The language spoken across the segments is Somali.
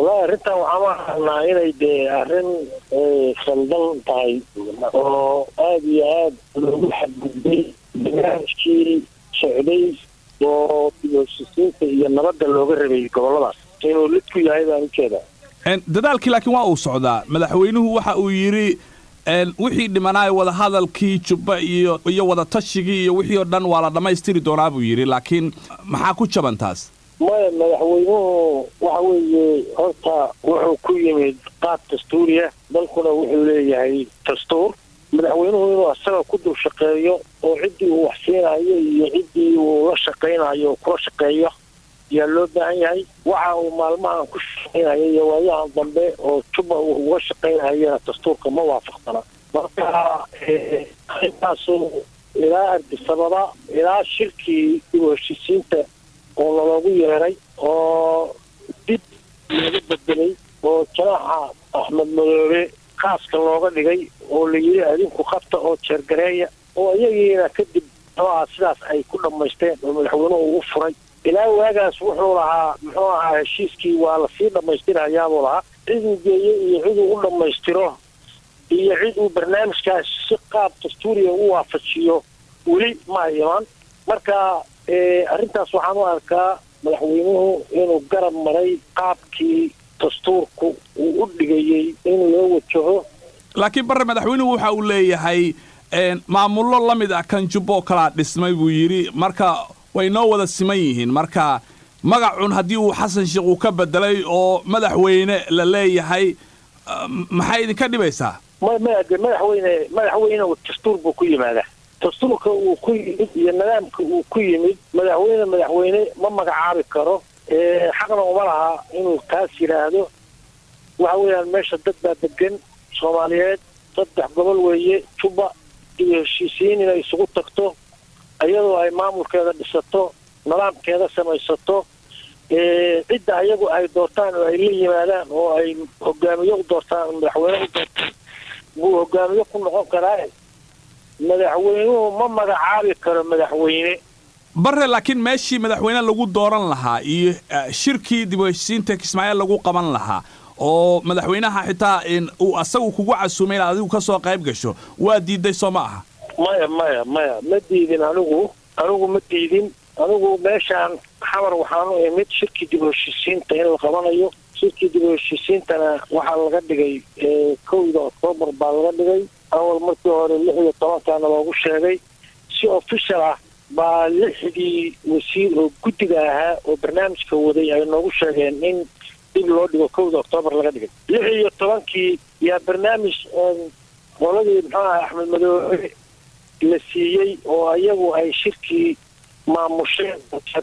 wallahi arrintan waxaan u aragnaa inay dee arrin khaldan tahay oo aada iyo aada loogu xadgudbay barnaamijkii socday oo dibhesisiinta iyo nabadda looga rabay gobolladaas inuu lid ku yahay baan ujeedaa dadaalkii laakiin waa uu socdaa madaxweynuhu waxa uu yidhi wixii dhimanaay wadahadalkii jubba iyo iyo wadatashigii iyo wixii oo dhan waa la dhammaystiri doonaa buu yidhi laakiin maxaa ku jaban taas maya madaxweynuhu waxa weeye horta wuxuu ku yimid qaab dastuuriya dalkuna wuxuu leeyahay dastuur madaxweynuhu inuu asaga ku dul shaqeeyo oo ciddii uu wax siinayo iyo ciddii uu la shaqaynayo kula shaqeeyo yaa loo baahan yahay waxa uu maalmahan ku shaqaynayo iyo waayahan dambe oo juba uu uga shaqaynayana dastuurka ma waafaqsana marka arrintaasu ilaa ardisababa ilaa shirkii dib u heshiisiinta oo naloogu yeeray oo dib looga bedelay oo janaaxa axmed madoobe khaaska looga dhigay oo la yidhi adinku qabta oo jeergareeya oo iyagiina kadib muxuu aha sidaas ay ku dhammaysteen oo madaxweynuhu u furay ilaa waagaas wuxuu lahaa muxuu ahaa heshiiskii waa lasii dhammaystirahayaabuu lahaa ciduu geeyo iyo ciduu u dhammaystiro iyo cid uu barnaamijkaas si qaab dastuuriya u waafajiyo weli ma iman marka arrintaas waxaan u arkaa madaxweynuhu inuu garab maray qaabkii dastuurku uu u dhigayey in loo wajaho laakiin barre madaxweynuhu waxa uu leeyahay maamullo la mid ah kan jubbo kalaa dhismay buu yidhi marka way noo wada siman yihiin marka magacun haddii uu xasan sheekh uu ka bedelay oo madaxweyne la leeyahay maxay idinka dhibaysaa ma maya de madaxweyne madaxweyne dastuur buu ku yimaadaa dastuurka uu ku yimid iyo nidaamka uu ku yimid madaxweyne madaxweyne ma magacaabi karo xaqna uma laha inuu taas yidhaahdo waxa weeyaan meesha dad baa degan soomaaliyeed saddex gobol weeye juba iyo heshiisiin inay isugu tagto iyadoo ay maamulkeeda dhisato nidaamkeeda samaysato cidda ayagu ay doortaan oo ay la yimaadaan oo ay hogaamiye u doortaan madaxweyne u doortaan buu hogaamiye ku noqon karaa madaxweynuhu ma magacaabi karo madaxweyne barre laakiin meeshii madaxweyne lagu dooran lahaa iyo shirkii dib u heshiisiinta kismaaciil lagu qaban lahaa oo madaxweynaha xitaa uu asagu kugu casuumay inaad adigu ka soo qayb gasho waa diiday soo ma aha maya maya maya ma diidin anigu anigu ma diidin anigu meeshaan xamar waxaanu imid shirkii dib u heshiisiinta in la qabanayo shirkii dib u heshiisiintana waxaa laga dhigay kowda oktoobar baa laga dhigay awal markii hore lix iyo tobankaana loogu sheegay si official ah baa lixdii wasiir oo guddiga ahaa oo barnaamijka waday ay noogu sheegeen in dib loo dhigo kowda oktoobar laga dhigay lix iyo tobankii yaa barnaamij qoladii muxuu aha axmed madoobe la siiyey oo iyagu ay shirkii maamusheen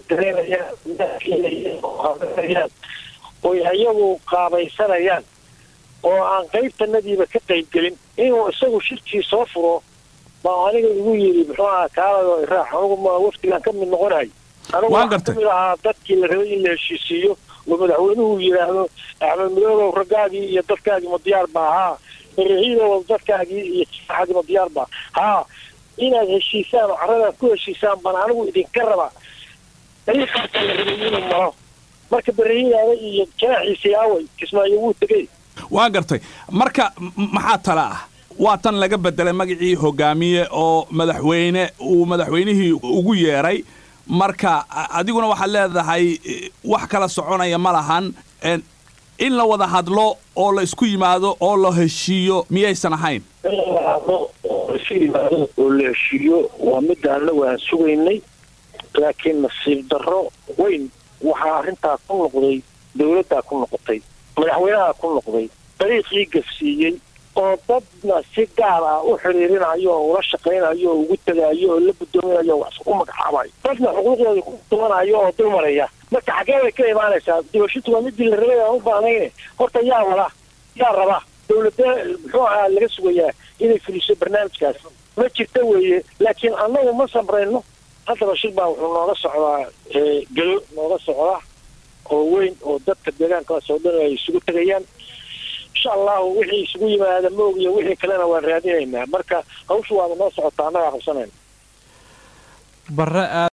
odareynayaan oy iyagu qaabaysanayaan oo aan qaybtanadiiba ka qaybgelin inuu isagu shirkii soo furo baa aniga igu yidhi muxuu aha kaalado iraax anugu ma waftigaan ka mid noqonahay anigu waxaan kamid ahaa dadkii la rabay in la heshiisiiyo oo madaxweynuhu yidhaahdo axmed madoobow raggaagii iyo dadkaagii ma diyaar ba ahaa barahiidow dadkaagii iyo jaaxadii ma diyaar ba haa inaad heshiisaan oo carradaan ku heshiisaan baan anigu idinka raba dariiqaasa la rabay inuu maro marka barahiidaada iyo janaaxiisii aaway kismaayo wuu tegey waan gartay marka maxaa tala ah waa tan laga bedelay magacii hogaamiye oo madaxweyne uu madaxweynihii ugu yeeray marka adiguna waxaad leedahay wax kala soconaya ma lahan in la wada hadlo oo la isku yimaado oo la heshiiyo miyaysan ahayn in la wada hadlo oo la isu yimaado oo la heshiiyo waa midda annagu aan sugaynay laakiin nasiib darro weyn waxaa arrintaa ku noqday dawladdaa ku noqotay madaxweynaha ku noqday dariiqii gafsiiyey oo dadna si gaar ah u xiriirinayo oo ula shaqaynayo oo ugu tegaayo oo la guddoominayo wax u magacaabayo dadna xuquuqdooda ku dumanayo oo dulmaraya marka xaggee bay ka imaanaysaa dibashitu waa midii la rabay aan u baahnayne horta yaa wada yaa raba dawladda muxuu ahaa laga sugayaa inay fuliso barnaamijkaas ma jirta weeye laakiin annagu ma samrayno haddaba shir baa wuxuu nooga socdaa gelo nooga socda oo weyn oo dadka deegaankaas oo dhan ay isugu tegayaan insha allahu wixii isugu yimaada ma ogiyo wixii kalena waan raadinaynaa marka hawsha waaba noo socotaa annagaa qabsanayna